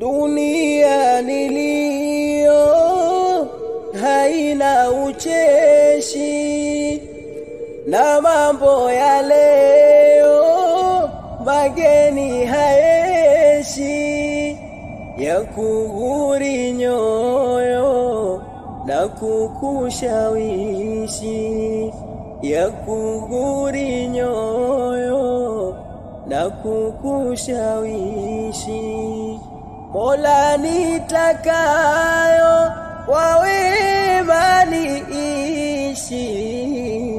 dunia niliyo haina ucheshi na mambo ya leo mageni haeshi ya kughuri nyoyo na kukushawishi ya kughuri nyoyo na kukushawishi Mola nitakayo kwa wema niishi